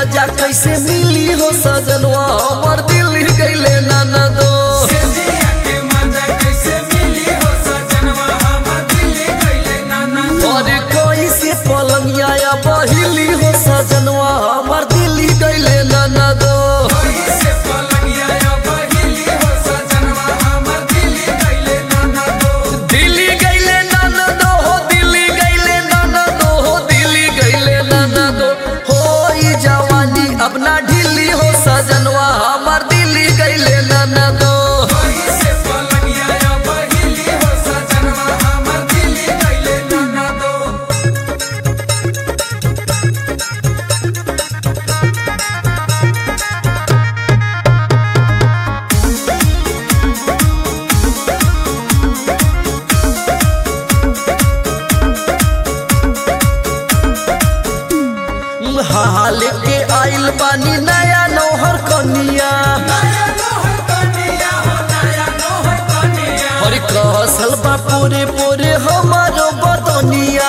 मजा कैसे मिली हो सजनवा हमर दिल गईले नाना दो और कोई से पलंगिया या बहिली हो सजनवा हमर दिल गईले नाना दो दिल्ली गईले नाना दो हो दिल्ली गईले नाना दो हो दिल्ली गईले नाना दो हो ई जवानी अपना ढीली हो सजनवा हमर दिल्ली गईले नाना दो हाल के आइल बानी नया नौहर कनिया और कहसल बा पूरे पूरे हमारो बदनिया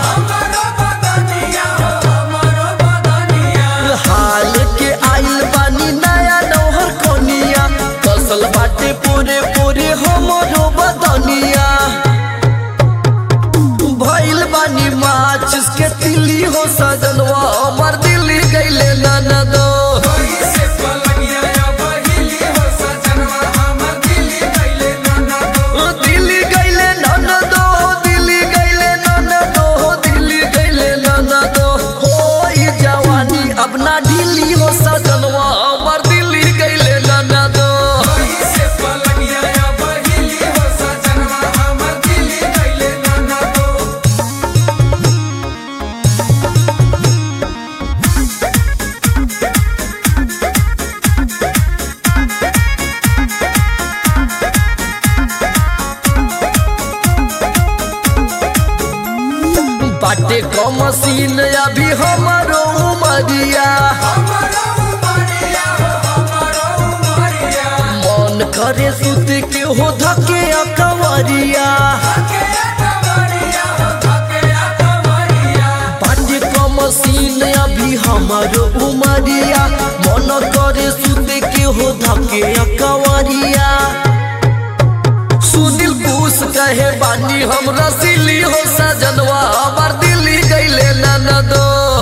हाल के आइल बानी नया नौहर कनिया कसल बाटे पूरे पूरे हमारो बदनिया भइल बानी माचिस के तिली हो सजनवा हमर दिल्ली गईले नाना दो दिल्ली गईले नाना दो दिल्ली गईले नाना दो दिल्ली गईले नाना दो हो ई जवानी अपना ढीली हो सजनवा हमर दिल्ली गईले नाना दो बाटे क मशीन अभी हमारो उमरिया मन करे सुत के हो धके अकवरिया बाटे क मशीन अभी हमारो उमरिया मन करे सुत के हो धके अकवरिया सुनील पूस कहे बानी हम रसीली हो सजनवा हमार दिल्ली गईले नाना दो